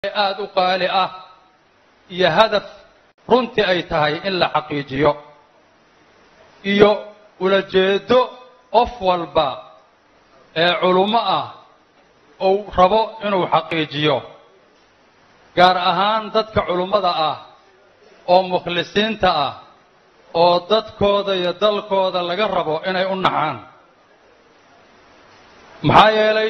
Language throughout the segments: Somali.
aada u qaali ah iyo hadaf runtii ay tahay in la xaqiijiyo iyo ulajeedo qof walba ee culummo ah uu rabo inuu xaqiijiyo gaar ahaan dadka culummada ah oo mukhlisiinta ah oo dadkooda iyo dalkooda laga rabo inay u naxaan maxaa yeelay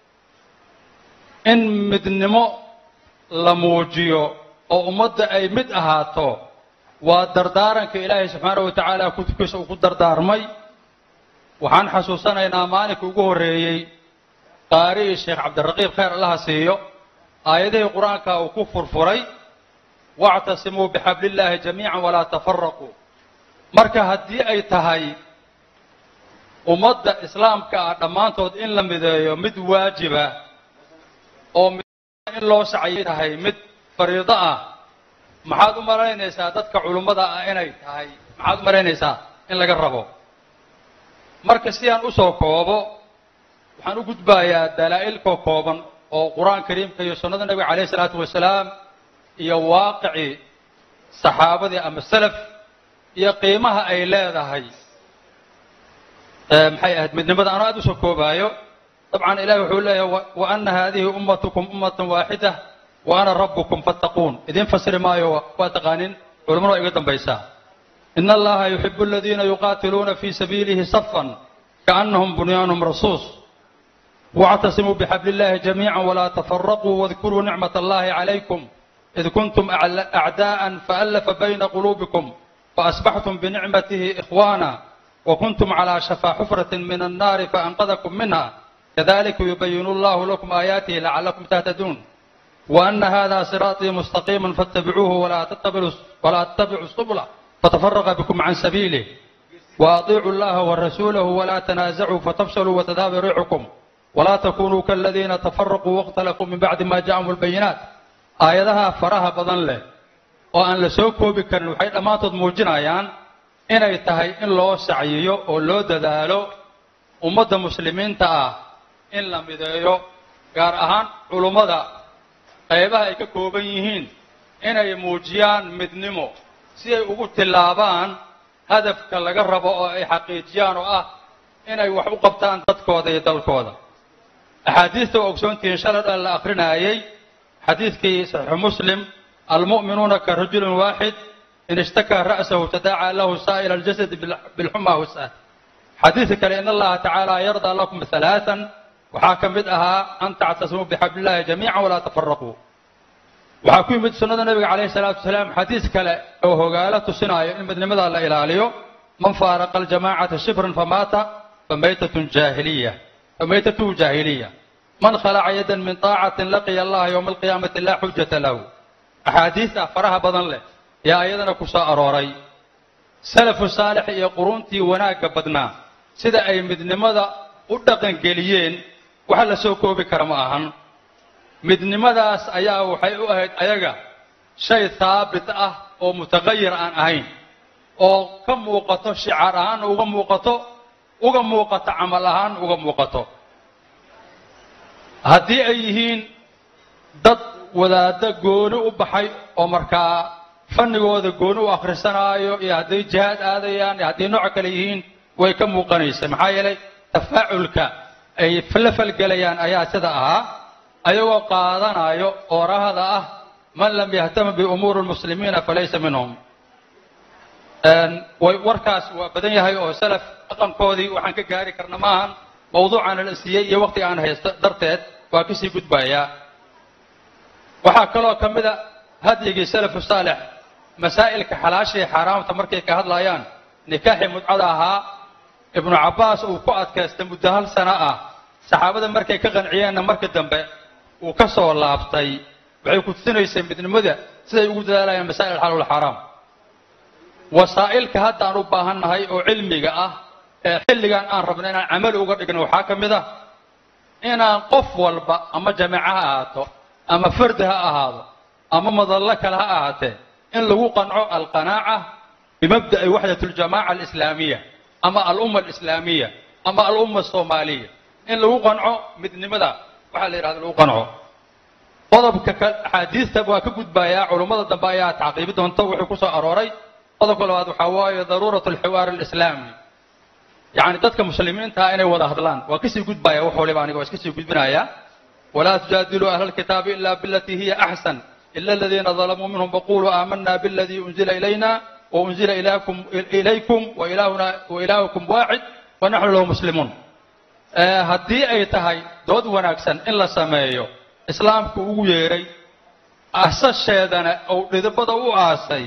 in midnimo la muujiyo oo ummadda ay mid ahaato waa dardaaranka ilaahay subxaanahu wa tacaala kutubkiisa uu ku dardaarmay waxaan xasuusanaynaa maalinka ugu horreeyey qaari'ii sheekh cabdiraqiib khayr allaha siiyo aayadihii qur-aanka uu ku furfuray wactasimuu bixablillaahi jamiican walaa tafaraquu marka haddii ay tahay ummadda islaamka ah dhammaantood in la mideeyo mid waajiba oo in loo sacayay tahay mid fariido ah maxaad u malaynaysaa dadka culummada ah inay tahay maxaad u malaynaysaa in laga rabo marka si aan usoo koobo waxaan u gudbayaa dalaa'ilkoo kooban oo qur-aan kariimka iyo sunnada nebiga calayh isalaatu wasalaam iyo waaqicii saxaabadii ama salaf iyo qiimaha ay leedahay maxay ahayd midnimada anoo aad usoo koobaayo dabcan ilahi wuxuu leeyahay wa ana haadihi ummatukum ummatan waaxida wa ana rabbukum fattaquun idiin fasiri maayo waa taqaanin culamadu waa iga dambaysaa in allaha yuxibu aladiina yuqaatiluuna fi sabiilihi safan kaannahum bunyaanum rasuus واعتصموا بحبل الله جميعا ولا تفرقوا واذكروا نعمة الله عليكم إذ كنتم أعداء فألف بين قلوبكم فأصبحتم بنعمته إخوانا وكنتم على شفا حفرة من النار فأنقذكم منها كذلك يبين الله لكم آياته لعلكم تهتدون وأن هذا صراطي مستقيما فاتبعوه ولا تتبعوا ولا تتبعوا السبل فتفرق بكم عن سبيله وأطيعوا الله ورسوله ولا تنازعوا فتفشلوا وتذهب ريحكم ولا تكونوا كالذين تفرقوا واختلفوا من بعد ما جاءهم البينات آيadaha faraha badan leh oo aan la soo koobi karin waxay dhammaantood muujinayaan inay tahay in loo sacyiyo oo loo dadaalo ummadda muslimiinta ah in la mideeyo gaar ahaan culummada qaybaha ay ka kooban yihiin inay muujiyaan midnimo si ay ugu tillaabaan hadafka laga rabo oo ay xaqiijiyaan oo ah inay wax u qabtaan dadkooda iyo dalkooda axaadiista waa ogsoontihiin shalay dhan la akrinaayey xadiidkii saxiixu muslim almu'minuuna ka rajulin waaxid in ishtakaa ra'sahu tadaacaa lahu saa'ila aljasadi bilxuma wasah xadiidka kale in allaha tacaala yardaa lakum halaaan waxaa ka mid ahaa an tactasimuu bixablillahi jamiica walaa tafaraquu waxaa ku yimid sunnada nabiga calayhi salaatu wasalaam xadiis kale oo hogaalo tusinaayo in midnimada la ilaaliyo man faaraqa aljamaacata shibran famaata famaytatun jaahiliya فميتته جاهلية من خلع يدا من طاعة لقي الله يوم القيامة لا حجة له أحاديث أفرها بدن له يا أيضا كساء أروري سلف صالح يا قرونتي وناك بدنا سيدا أي مدنمدا ودقن قليين وحل سوكو بكرم أهن مدنمداس أيا وحي أهد أيغا شيء ثابت أه أو متغير عن أهين أو كم وقته شعار أهان وكم وقته uga muuqato camal ahaan uga muuqato haddii ay yihiin dad wadaaddo gooni u baxay oo markaa fannigooda gooni u akhrisanaayo iyo hadday jihaad aadayaan iyo hadday nooc kale yihiin way ka muuqanaysa maxaa yeelay tafaaculka ay la falgelayaan ayaa sida ahaa ayagoo qaadanayo oorahada ah man lam yahtama biumuuri lmuslimiina falaysa minhum warkaas waa badan yahay oo salaf dhaqankoodii waxaan ka gaari karna maahan mawduucaana la siiyey iyo waqtiga aan haysto darteed waa kasii gudbayaa waxaa kaloo ka mida hadyigii salafu saalix masaa'ilka xalaashii xaaraamta markay ka hadlayaan nikaaxii mudcada ahaa ibnu cabbaas uu ku adkaystay muddo hal sano ah saxaabada markay ka qanciyeenna marka dambe uu ka soo laabtay waxay ku tusinaysay midnimada siday ugu dadaalayaan masaa'il xalaal xaaraam wasaa'ilka hadda aan u baahannahay oo cilmiga ah ee xilligan aan rabno inaan camal uga dhigno waxaa ka mid ah inaan qof walba ama jamiico ha ahaato ama fardi ha ahaado ama madallo kale ha ahaatee in lagu qanco alqanaaca bimabda'i waxdat aljamaaca alislaamiya ama alumma alislaamiya ama alumma asoomaaliya in lagu qanco midnimada waxaa la yidhahda lagu qanco qodobka axaadiista waa ka gudbayaa culummada dambe ayaa tacqiibi doonta wuxuu ku soo arooray qodobka labaad waxaa waaye daruurat alxiwaar alislaami yacni dadka muslimiintaa inay wada hadlaan waa kasii gudbaya wax waliba aniga waa iska sii gudbinaya walaa tujaadiluu ahla alkitaabi ila bilatii hiya axsan ila aladiina dalamuu minhum faquluu aamanaa biladii unzila ilayna waunzila ilaykum wailaahukum waacid wanaxnu lahu muslimuun haddii ay tahay dood wanaagsan in la sameeyo islaamku ugu yeedhay asasheedana ou dhidibada u aasay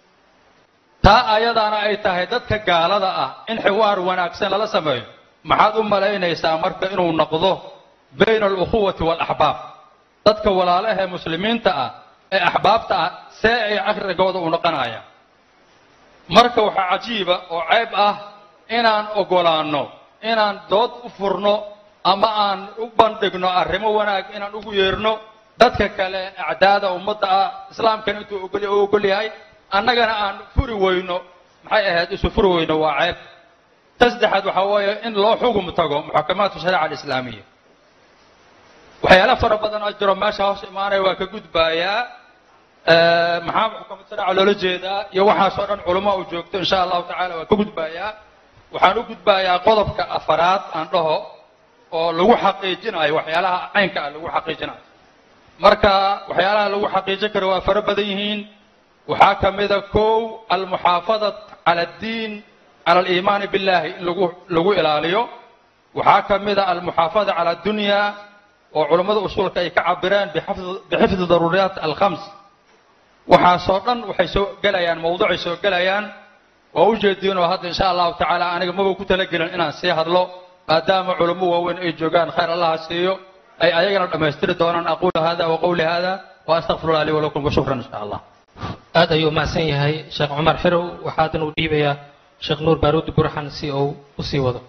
taa ayadaana ay tahay dadka gaalada ah in xiwaar wanaagsan lala sameeyo maxaad u malaynaysaa marka inuu noqdo bayna alukhuwati waalaxbaab dadka walaalaha ee muslimiinta ah ee axbaabta ah see ay caqrigooda u noqonayaan marka waxaa cajiiba oo ceeb ah inaan ogolaanno inaan dood u furno ama aan u bandhigno arrimo wanaag inaan ugu yeerno dadka kale acdaada ummadda ah islaamkana intuu u ogol yahay annagana aan furi weyno maxay ahayd isu furi weyno waa ceeb ta saddexaad waxaa weeye in loo xugum tago muxakamaatu shariica alislaamiya waxyaala fara badan oo jiro meesha hoos imaanaya waa ka gudbaayaa maxaa xukamad shariica loola jeedaa iyo waxaasoo dhan culamo u joogto insha allahu tacala waa ka gudbaayaa waxaan u gudbaayaa qodobka afaraad aan dhaho oo lagu xaqiijinayo waxyaalaha caynka ah lagu xaqiijinayo marka waxyaalaha lagu xaqiijin karo waa fara badan yihiin waxaa ka mida kow almuxaafada cala addiin cala aliimaani billahi in lagu lagu ilaaliyo waxaa ka mida almuxaafada cala addunya oo culammada usuulka ay ka cabireen bixifdi daruuriyaat alkhams waxaasoo dhan waxay soo gelayaan mawduucay soo gelayaan waa u jeediin oo hadda insha allahu tacaala aniga maba ku talagelin inaan sii hadlo maadaama culamo waaweyn ay joogaan khayr allaha siiyo ay ayagana dhammaystiri doonaan aquulu hada wa qawli hada wa astaqfirullah lii walakum wa shukran insha allah aad ayuu mahadsan yahay sheekh cumar xirow waxaadan uu dhiibayaa sheekh nuur baaruudi burxan si uu u sii wado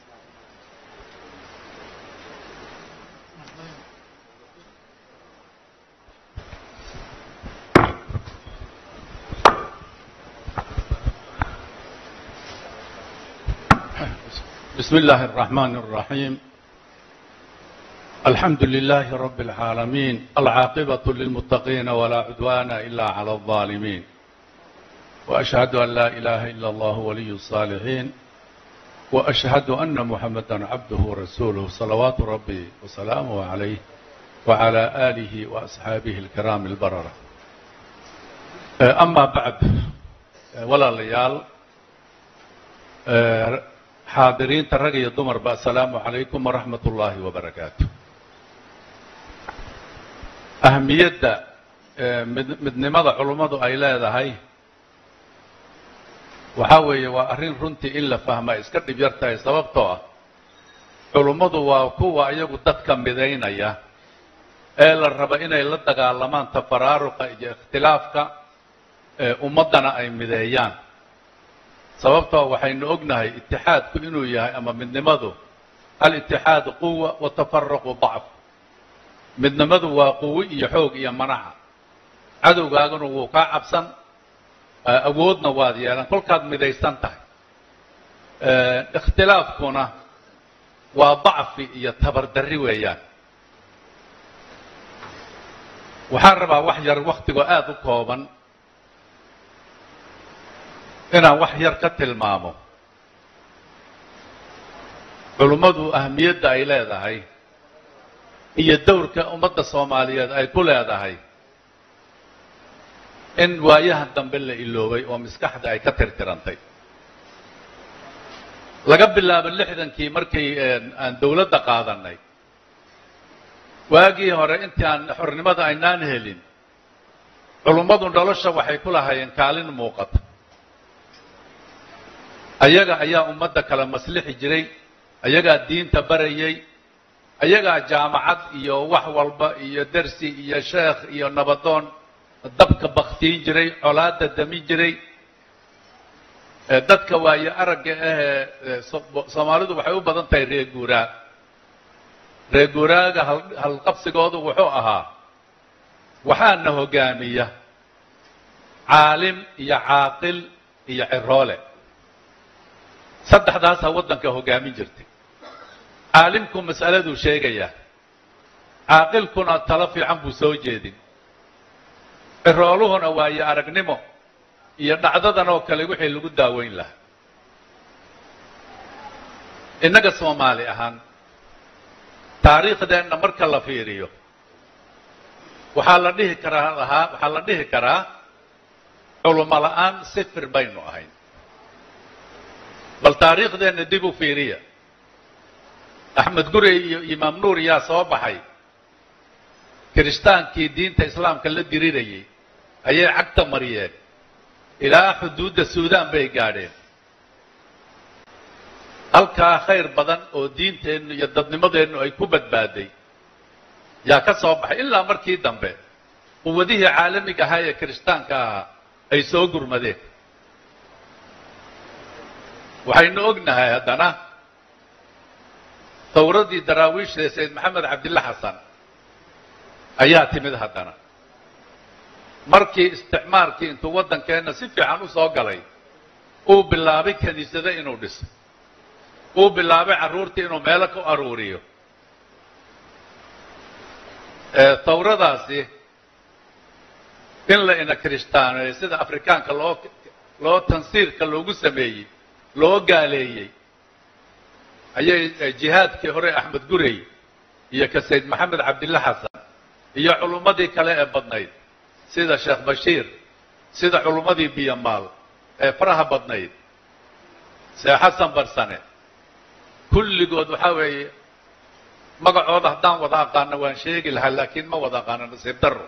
بسم الله الرحمن الرحيم الحمد لله رب العالمين العاقبة للمتقين ولا عدوان إلا على الظالمين وأشهد أن لا إله إلا الله ولي الصالحين وأشهد أن محمدا عبده ورسوله صلوات ربي وسلامه عليه وعلى آله وأصحابه الكرام البررة أما بعد ولا ليال xaadiriinta rag iyo dumarba asalaamu calaykum waraxmat ullaahi wabarakaatu ahamiyadda midnimada culummadu ay leedahay waxaa weeye waa arrin runtii in la fahma iska dhib yar tahay sababtoo ah culummadu waa kuwa iyagu dadka midaynaya ee la raba inay la dagaalamaan tafaraaruqa iyo ikhtilaafka ummaddana ay mideeyaan sababtoo waxaynu ognahay itixaadku inuu yahay ama midnimadu alitixaadu quwa watafaruqu dacf midnimadu waa quwo iyo xoog iyo manaca cadowgaaguna wuu kaa cabsan awoodna waad yeelan kolkaad midaysan tahay ikhtilaafkuna waa dacfi iyo tabardarri weeyaan waxaan rabaa wax yar wakhtigoo aada u kooban inaan wax yar ka tilmaamo culummadu ahamiyadda ay leedahay iyo dowrka ummadda soomaaliyeed ay ku leedahay in waayahan dambe la iloobay oo maskaxda ay ka tirtirantay laga bilaabo lixdankii markii aan dowladda qaadanay waagii hore intii aan xornimada aynaan helin culummadu nolosha waxay ku lahaayeen kaalin muuqata ayaga ayaa ummadda kala maslixi jiray ayagaa diinta barayay ayagaa jaamacad iyo wax walba iyo dersi iyo sheekh iyo nabadoon dabka baktiin jiray colaada damin jiray dadka waayo aragga ahee soomaalidu waxay u badan tahay reer guuraa reer guuraaga halqabsigoodu wuxuu ahaa waxaana hogaamiya caalim iyo caaqil iyo ciroole saddexdaasaa waddanka hogaamin jirtay caalimku mas'aladuu sheegayaa caaqilkuna talo fiican buu soo jeedin cirooluhuna waayo aragnimo iyo dhacdadan oo kale wixii lagu daaweyn lahaa innaga soomaali ahaan taariikhdeenna marka la fiiriyo waxaa la dhihi karaa lahaa waxaa la dhihi karaa culumo la'aan sifir baynu ahayn bal taariikhdeenna dib u fiiriya axmed gurey iyo imaam nuur yaa soo baxay kiristaankii diinta islaamka la dirirayay ayay cagta mariyeen ilaa xuduudda suudaan bay gaadheen halkaa khayr badan oo diinteennu iyo dadnimadeennu ay ku badbaaday yaa ka soo baxay ilaa markii dambe quwadihii caalamiga ahaa ee kiristaanka ahaa ay soo gurmadeen waxaynu ognahay haddana tawradii daraawiishda sayd maxamed cabdilla xasan ayaa timid haddana markii isticmaarkii intuu waddankeenna si fiican u soo galay uu bilaabay kiniisado inuu dhiso uu bilaabay carruurtii inuu meelo ku aruuriyo tawradaasi in la ina kiristaaneeyo sida afrikaanka loo loo tansiirka loogu sameeyey loo gaaleeyey ayay jihaadkii hore axmed gurey iyo ka sayd maxamed cabdilla xasan iyo culummadii kale ee badnayd sida sheekh bashiir sida culummadii biyamaal ee faraha badnayd see xasan barsane kulligood waxaa weeye magacooda haddaan wada aqaano waan sheegi lahaa laakiin ma wada aqaano nasiib daro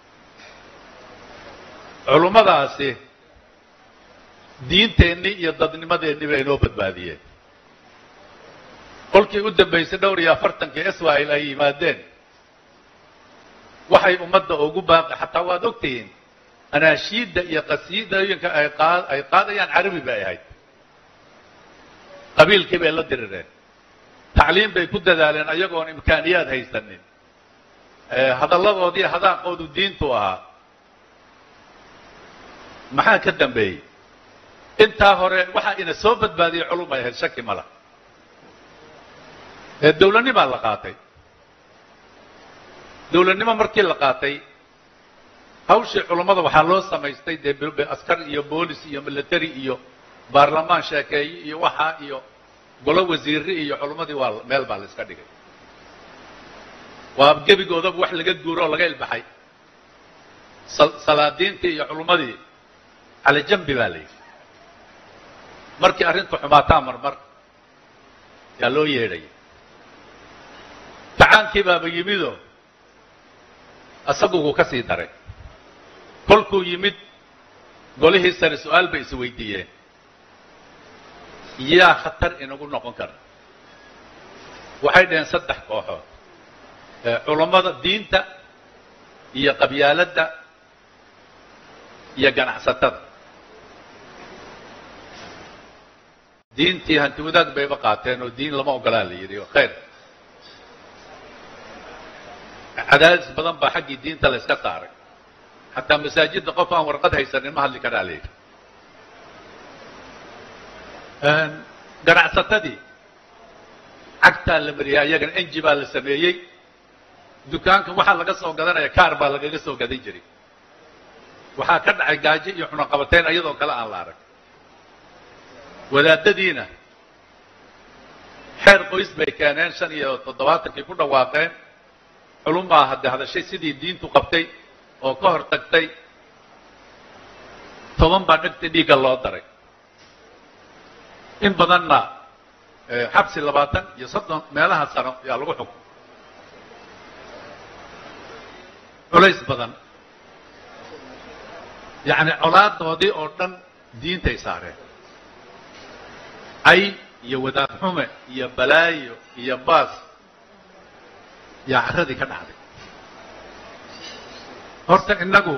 culummadaasi diinteennii iyo dadnimadeennii bay inoo badbaadiyeen kolkii u dambaysay dhowr iyo afartankii israa'il ay yimaadeen waxay ummadda ugu baaqi xataa waad ogtihiin anaashiidda iyo qasiidooyinka ay qaad ay qaadayaan carabi bay ahayd qabiilkii bay la dirireen tacliim bay ku dadaaleen ayagoon imkaaniyaad haysanin hadalladoodii hadaaqoodu diintu ahaa maxaa ka dambeeyey intaa hore waxaa ina soo badbaadiyey culum ay ahayd shaki mala ee dawladnimaa la qaatay dawladnimo markii la qaatay hawshii culummada waxaa loo samaystay dee askar iyo boolis iyo military iyo baarlamaan sheekeeye iyo waxaa iyo golo wasiiri iyo culummadii waa meel baa la iska dhigay waa gebigoodaba wax laga guuro oo laga ilbaxay salaadiintii iyo culummadii cala jambi baa la yidhi markii arrintu xumaataa marmar yaa loo yeedhaya tacaankii baaba yimidoo isagu wuu ka sii daray kolkuu yimid golihii sare su-aal bay is weydiiyeen yaa khatar inagu noqon kara waxay dhaheen saddex kooxood culammada diinta iyo qabyaaladda iyo ganacsatada diintii hanti wadaag bayba qaateen oo diin lama ogolaa la yidhi khayr cadaadis badan baa xaggii diinta la yska saaray xataa masaajidda qof aan warqad haysanin ma hadli karaa la yidhi ganacsatadii cagtaa la mariyay ayagana enji baa la sameeyey dukaanka waxaa laga soo gadanaya kaar baa lagaga soo gadan jiray waxaa ka dhacay gaajo iyo xunaqabateyn iyadoo kale aan la arag wadaadadiina xeer qoys bay keeneen shan iyo toddobaatankii ku dhawaaqeen culumaa hadde hadashay sidii diintu qabtay oo ka hor tagtay toban baa dhegta dhiigga loo daray in badanna xabsi labaatan iyo soddon meelaha sano yaa lagu xukum culays badan yacni colaadoodii oo dhan diintay saareen cay iyo wadaad xume iyo balaayo iyo baas yaa carradii ka dhacday horta innagu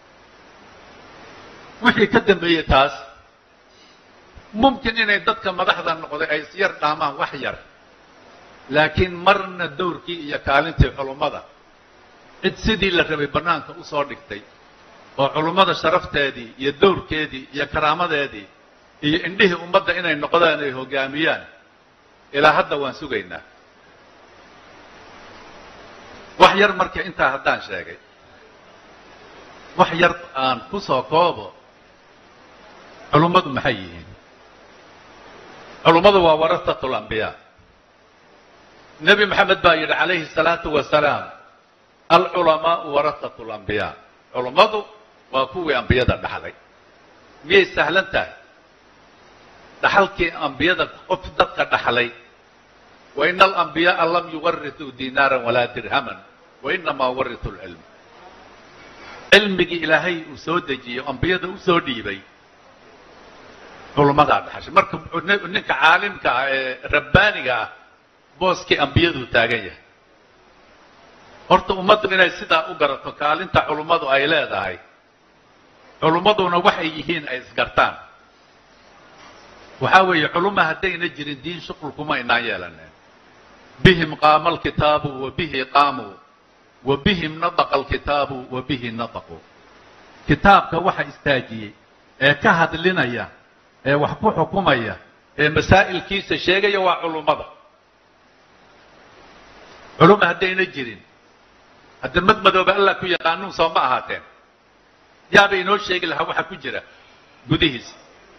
wixii ka dambeeyey taas mumkin inay dadka madaxda noqday ay isyar dhaamaan wax yar laakiin marna dowrkii iyo kaalintii culummada cid sidii la rabay bannaanka u soo dhigtay oo culummada sharafteedii iyo dowrkeedii iyo karaamadeedii iyo indhihii ummadda inay noqdaan ay hoggaamiyaan ilaa hadda waan sugaynaa wax yar marka intaa haddaan sheegay wax yar aan ku soo koobo culummadu maxay yihiin culummadu waa warasatu lambiyaa nebi maxamed baa yidhi calayhi salaatu wasalaam alculamaau warasatu lambiyaa culummadu waa kuwii ambiyada dhaxlay miyay sahlan tahay dhaxalkii ambiyada qof dadka dhaxlay waina alambiyaaa lam yuwarituu dinaaran walaa dirhaman wainamaa warituu lcilm cilmigii ilaahay uu soo dejiyo ambiyada u soo dhiibay culummadaa dhaxashay marka ninka caalimka ah ee rabbaaniga ah booskii ambiyaduu taagan yahay horta ummaddu inay sidaa u garato kaalinta culummadu ay leedahay culummaduna waxay yihiin ay isgartaan waxaa weeye culumma haddayna jirin diin shuqul kuma inaan yeelaneen bihim qaama alkitaabu wa bihi qaamuu wa bihim nadaqa alkitaabu wa bihi nadaquu kitaabka waxa istaajiyey ee ka hadlinaya ee wax ku xukumaya ee masaa'ilkiisa sheegaya waa culummada culumma haddayna jirin hadda mad madooba allah ku yaqaanuun soo ma ahaateen yaaba inoo sheegi lahaa waxa ku jira gudihiisa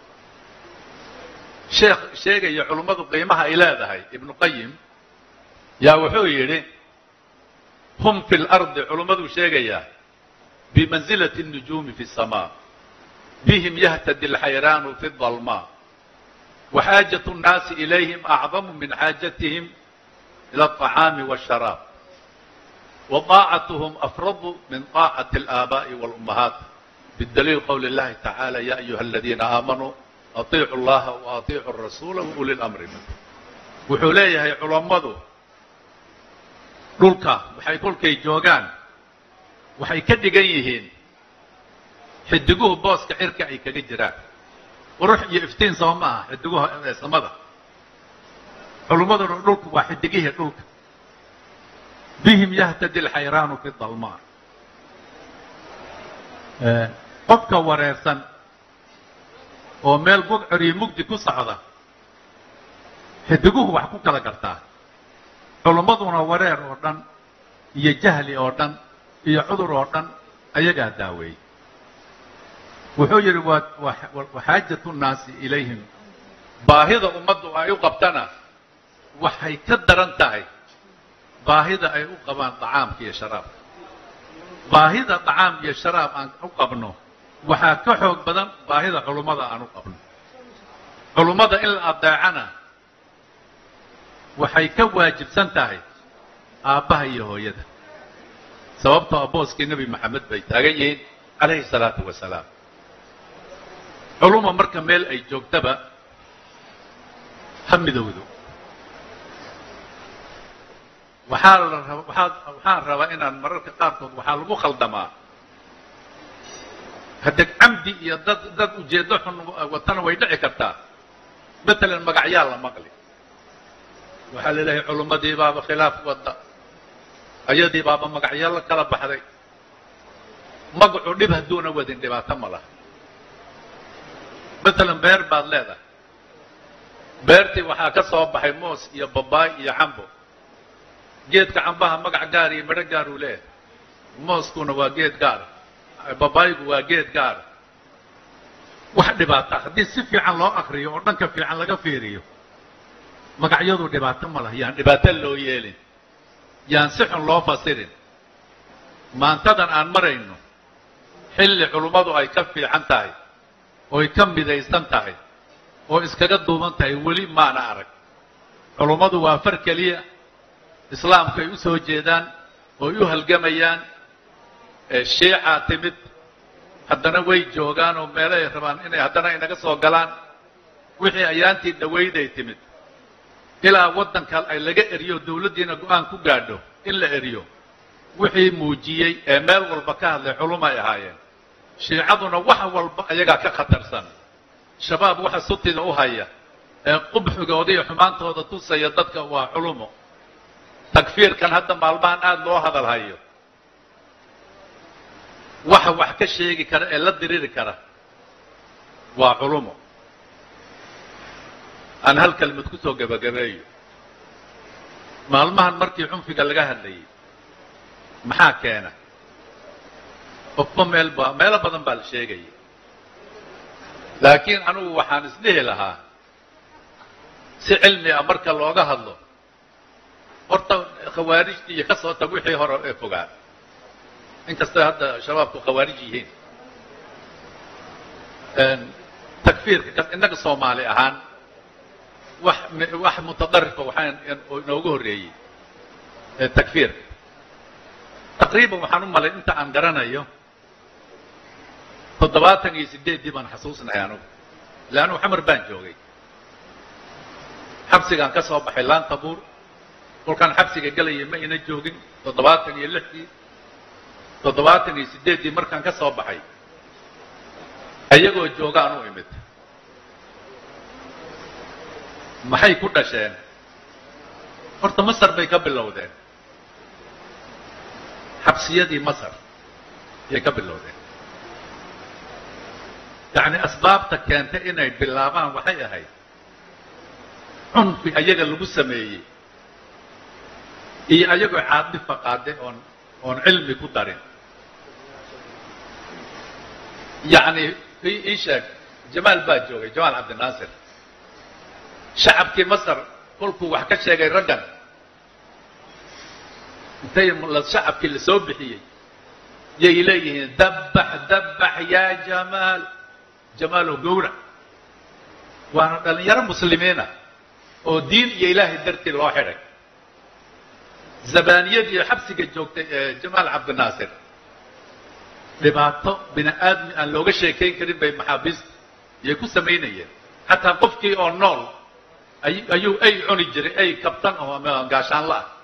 sheekh sheegaya culummadu qiimaha ay leedahay ibnu qayim yaa wuxuu yidhi hum fi lardi culummaduu sheegayaa bimansilati الnujuumi fi الsamaa bihim yahtadi اlxayraanu fi الظalmaa waxaajaة الnaasi ilayhim acdamu min xaajatihim ilى الطacaami والsharaab وطاacatهm afradu min طaacaةi الآabaaءi والأmmahaat bidaliil qowli اllahi tacaalى ya ayuha aladiina aamanuu aطiicu اllaha وaطiicu الrasuula wauli اlamri minkum wuxuu leeyahay culammadu dhulka waxay kolkay joogaan waxay ka dhigan yihiin xidiguhu booska cirka ay kaga jiraan qurux iyo iftiin soo ma aha xidiguhu ee samada culummaduna dhulku waa xidigihii dhulka bihim yahtadi alxayraanu fi dalmaa qofka wareersan oo meel bugcor iyo mugdi ku socda xidiguhu wax ku kala gartaa culummaduna wareer oo dhan iyo jahli oo dhan iyo cudur oo dhan ayagaa daaweeyey wuxuu yidhi waxaajatu nnaasi ilayhim baahida ummaddu ay u qabtana waxay ka daran tahay baahida ay u qabaan dacaamka iyo sharaabka baahida dacaam iyo sharaab aan u qabno waxaa ka xoog badan baahida culummada aan u qabno culummada in la adeecana waxay ka waajibsan tahay aabbaha iyo hooyada sababtoo a booskii nebi maxamed bay taagan yihiin calayhi salaatu wasalaam culuma marka meel ay joogtaba ha midowdo waxaa la raba waxaa waxaan rabaa inaan mararka qaarkood waxaa lagu khaldamaa haddeg camdi iyo dad dad ujeeddo xun watana way dhici kartaa matalan magacyaa la maqli waxaa la leeyahay culummadii baaba khilaaf wadda ayadii baaba magacyo la kala baxday magacu dhib hadduuna wadin dhibaato ma laha matalan beer baad leedahay beertii waxaa ka soo baxay moos iyo babaay iyo cambo geedka cambaha magac gaar iyo midho gaar uu leeyahay mooskuna waa geed gaara babaaygu waa geed gaara wax dhibaata haddii si fiican loo akriyo oo dhanka fiican laga fiiriyo magacyadu dhibaato ma laha yaan dhibaato loo yeelin yaan si xun loo fasirin maantadan aan marayno xilli culummadu ay ka fiican tahay ooy ka midaysan tahay oo iskaga duuban tahay weli maana arag culummadu waa far keliya islaamku ay u soo jeedaan ooy u halgamayaan shiicaa timid haddana way joogaan oo meelo ay rabaan inay haddana inaga soo galaan wixii ayaantii dhawayday timid ilaa waddanka ay laga eriyo dawladdiina go-aan ku gaadho in la eriyo wixii muujiyey ee meel walba ka hadlay culumay ahaayeen shiicaduna wax walba ayagaa ka khatarsan shabaab waxa sutida u haya ee qubxigooda iyo xumaantooda tusaya dadka waa culumo takfiirkan hadda maalmahan aada loo hadal hayo waxa wax ka sheegi kara ee la diriri kara waa culumo aan hal kelmad ku soo gebagabeeyo maalmahan markii cunfiga laga hadlayay maxaa keena qofba meel ba meelo badan baa la sheegaya laakiin anugu waxaan isdhihi lahaa si cilmi ah marka looga hadlo horta khawaarijta iyo ka soo tag wixii hore ee fogaa inkastay hadda shabaabku khawaarij yihiin takfiirka innaga soomaali ahaan wax wax mutadarifa waxaan inoogu horreeyey takfiirka taqriiban waxaan u malay inta aan garanayo toddobaatan iyo sideeddii baan xasuusnahay anugu ille anugu xamar baan joogay xabsigaan ka soo baxay laanta buur kolkaan xabsiga gelayay ma ina joogin toddobaatan iyo lixdii toddobaatan iyo sideeddii markaan ka soo baxay ayagoo joogaan u imid maxay ku dhasheen horta masar bay ka bilowdeen xabsiyadii masar ayay ka bilowdeen yacni asbaabta keentay inay bilaabaan waxay ahayd cunfi ayaga lagu sameeyey iyo ayagoo caadifa qaade oon oon cilmi ku darin yacni ii sheeg jamaal baa joogay jamaal cabdinaasir shacabkii masar kolkuu wax ka sheegay raggan intay shacabkii la soo bixiyey yay leeyihiin dabbax dabbax yaa jamaal jamaalow gowrac waana dhallinyaro muslimiina oo diin iyo ilaahay dartii loo xidhay zabaaniyadii xabsiga joogtay ee jamaal cabdinaasir dhibaato bini aadmi aan looga sheekayn karin bay maxaabiista iyay ku samaynayeen xataa qofkii oo nool ayuu ay cuni jiray ay kabtan oo gaashaanla ah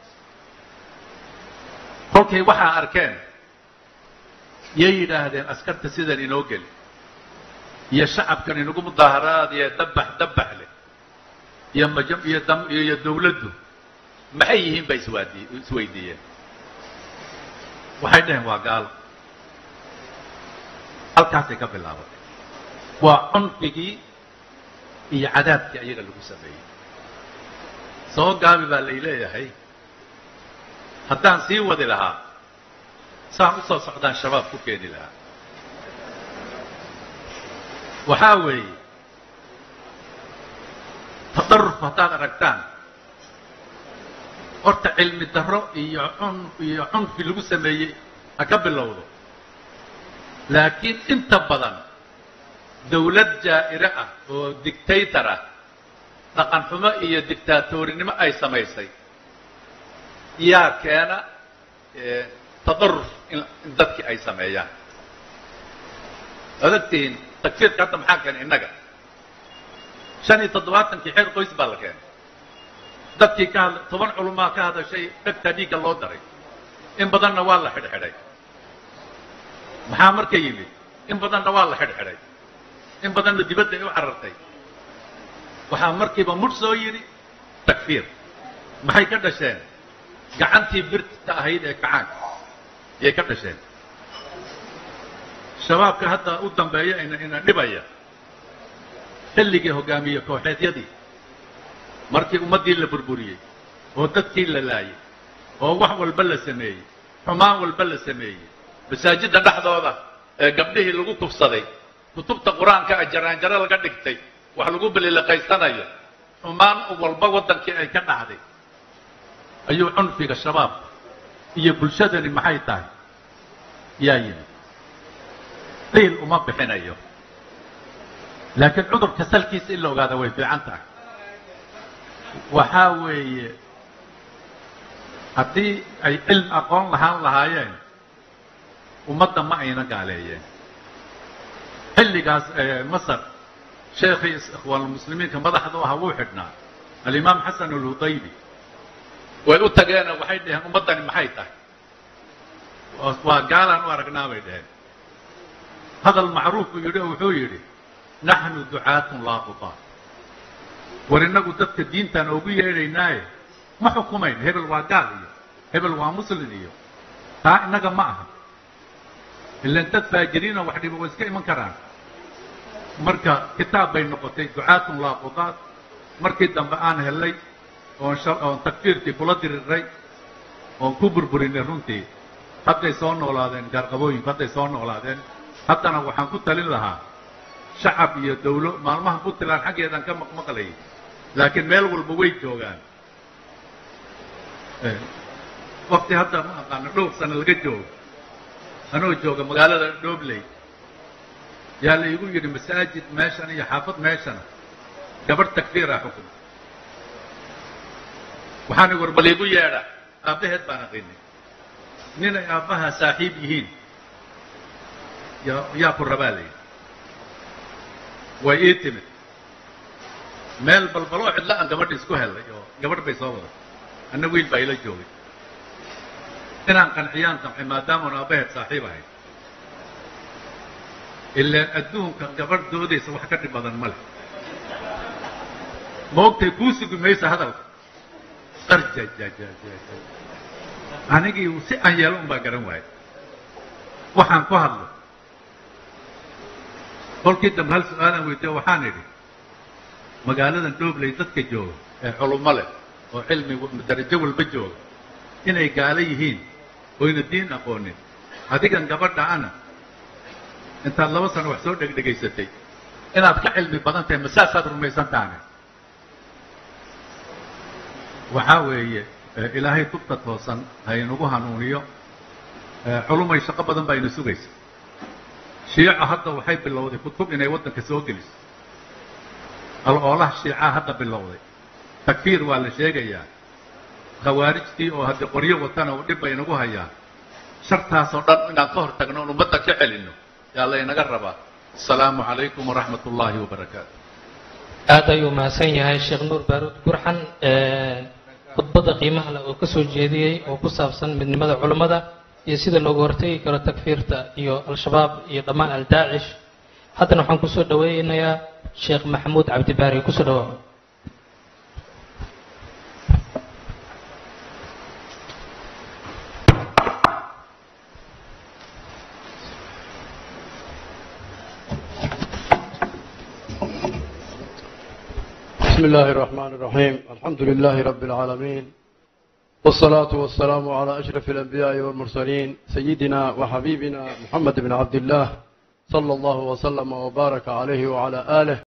kolkay waxaa arkeen yay yidhaahdeen askarta sidan inoo geli iyo shacabkan inagu mudaaharaad iyo dabbax dabbax leh iyo majam iyo dam iyo dawladdu maxay yihiin bay iswaadi isweydiiyeen waxay dhaheen waa gaalo halkaasay ka bilaabatay waa cunfigii iyo cadaabkii ayaga lagu sameeyey soo gaabi baa lay leeyahay haddaan sii wadi lahaa saan u soo socdaan shabaab ku keeni lahaa waxaa weeye tadaruf haddaad aragtaan horta cilmi darro iyo cun iyo cunfi lagu sameeyey ha ka bilowdo laakiin inta badan dawlad jaa'ire ah oo dictator ah dhaqan xumo iyo dictaatorinimo ay samaysay yaa keena tadaruf in dadkii ay sameeyaan waad ogtihiin takfiirka hadda maxaa keenay innaga shan iyo toddobaatankii xeer qoys baa la keenay dadkii ka hadla toban culumaa ka hadashay dhegtaa dhiigga loo daray in badanna waa la xidhxidhay maxaa marka yimid in badanna waa la xidhxidhay in badanna dibadda ay u carartay waxaa markiiba mudh soo yidhi takfiir maxay ka dhasheen gacantii birta ahayd ee kacaanka ayay ka dhasheen shabaabka hadda u dambeeya ina dhibaya xilligii hogaamiye kooxeedyadii markii ummaddii la burburiyey oo dadkii la laayay oo wax walba la sameeyey xumaan walba la sameeyey masaajidda dhexdooda ee gabdhihii lagu kufsaday kutubta qur-aanka a jaraanjaro laga dhigtay wax lagu beliliqaysanayo xumaan walba waddankii ay ka dhacday ayuu cunfiga shabaab iyo bulshadani maxay tahay yaa yimid qiil uma bixinayo laakiin cudurka salkiisa in la ogaada way fiican tahay waxaa weeye haddii ay cilm aqoon lahaan lahaayeen ummadda ma ayna gaaleeyeen xilligaas masar sheekhii ikhwaanulmuslimiinka madaxda u ahaa wuu xidhnaa alimaam xasan alhudaybi way u tageena waxay dhaheen ummaddani maxay tahay waa gaalaan u aragnaa bay dhaheen hadal macruuf buu yidhi oo wuxuu yidhi naxnu ducaatun laa qutaa war innagu dadka diintaan oogu yeedhaynaaye ma xukumayn hebel waa gaal iyo hebel waa muslin iyo taa innaga ma aha ilan dad faajiriina wax dhiba way iska iman karaan marka kitaab bay noqotay ducaatun laa qudaat markii dambe aan helay oon oon takfiirkii kula diriray oon ku burburinay runtii hadday soo noolaadeen gaarqabooyinku hadday soo noolaadeen haddana waxaan ku talin lahaa shacab iyo dawlo maalmaha puntland xaggeedaan ka maqmaqlayay laakiin meel walba way joogaan wakti hadda ma aqaano dhowr sano laga joogo anoo jooga magaalada dhobley yaa la igu yidhi masaajid meeshan iyo xaafad meeshana gabadh takfiiraa xukun waxaan war bal igu yeedha aabbaheed baan aqinay ninay aabbaha saaxiib yihiin yaa yaa ku rabaa layidhi way ii timid meel balbaloo cidla aan gabadha isku hellay oo gabadh bay soo wada anna wiil baa ila joogay inaan qanciyaan damcay maadaamaan aabbaheed saaxiib ahayd ilaan adduunka gabadh doodaysa wax ka dhib badan ma leh moogtay kuu sugi maysa hadalka qarjajajaja anigii si aan yeelo un baa garan waayay waxaan ku hadlo kolkii dambe hal su-aalaan weydiiyo waxaan idhi magaaladan dhobley dadka jooga ee culummo leh oo cilmi darajo walba jooga inay gaalo yihiin oyna diin aqoonin adigan gabadha ana intaad laba sano wax soo dhegdhegaysatay inaad ka cilmi badan tahay masaasaad rumaysan tahane waxaa weeye ilaahay tubta toosan haynagu hanuuniyo culumay shaqo badan baa ina sugaysa shiica hadda waxay bilowday kutub inay waddanka soo geliso al-oolaha shiicaa hadda bilowday takfiir waa la sheegayaa khawaarijtii oo haddii qoryo watana uu dhib bay inagu hayaa shartaasoo dhan inaan ka hor tagno oon ummadda ka celinno yaa laynaga rabaa asalaamu calaykum waraxmat ullaahi wabarakaatu aad ayuu mahadsan yahay sheekh nuur baaruud gurxan khudbadda qiimaha leh oo ka soo jeediyey oo ku saabsan midnimada culummada iyo sida looga hortegi karo takfiirta iyo al-shabaab iyo dhammaan al-daacish haddana waxaan kusoo dhaweynayaa sheekh maxamuud cabdibaari kusoo dhawaaqo بسم الله الرحمن الرحيم الحمد لله رب العالمين والصلاة والسلام على أشرف الأنبياء والمرسلين سيدنا وحبيبنا محمد بن عبد الله صلى الله وسلم وبارك عليه وعلى آله